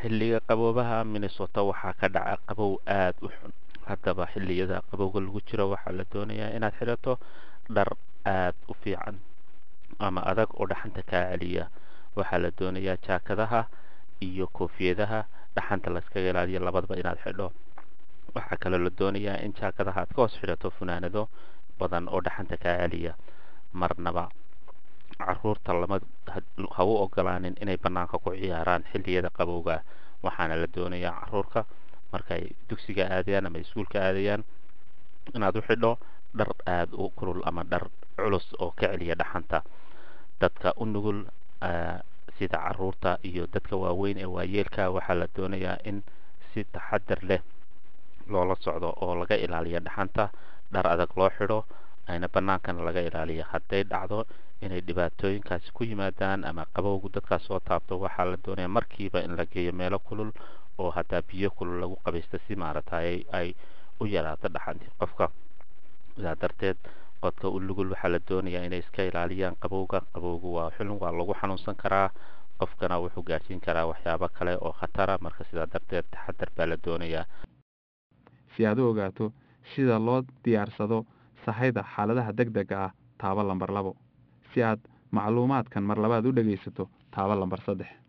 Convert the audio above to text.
xilliga qaboobaha minnesota waxaa ka dhaca qabow aada u xun haddaba xilliyada qabowga lagu jiro waxaa la doonayaa inaad xidhato dhar aada u fiican ama adag oo dhaxanta kaa celiya waxaa la doonayaa jaakadaha iyo koofiyadaha dhaxanta layskaga ilaaliyo labadaba inaad xidho waxaa kaloo la doonayaa in jaakadaha aad ka hoos xidhato funaanado badan oo dhaxanta kaa celiya marnaba caruurta lama ha u ogolaanin inay bannaanka ku ciyaaraan xilliyada qabowga waxaana la doonayaa caruurka markay dugsiga aadayaan ama iskuulka aadayaan inaad u xidho dhar aada u kulul ama dhar culus oo ka celiya dhaxanta dadka u nugul sida caruurta iyo dadka waaweyn ee waayeelka waxaa la doonayaa in si taxadar leh loola socdo oo laga ilaaliyo dhaxanta dhar adag loo xidho ayna bannaankana laga ilaaliyo hadday dhacdo inay dhibaatooyinkaasi ku yimaadaan ama qabowgu dadkaas soo taabto waxaa la doonaya markiiba in la geeyo meelo kulul oo hataa biyo kulul lagu qabaysto si maaragtay ay u yaraato dhaxantii qofka sidaa darteed qodka u lugul waxaa la doonayaa inay iska ilaaliyaan qabowga qabowgu waa xulun waa lagu xanuunsan karaa qofkana wuxuu gaadhsiin karaa waxyaabo kale oo khatara marka sidaa darteed taxadar baa la doonayaa si aad u ogaato sida loo diyaarsado sahayda xaaladaha deg dega ah taabo lambar labo si aad macluumaadkan mar labaad u dhegaysato taabo lambar saddex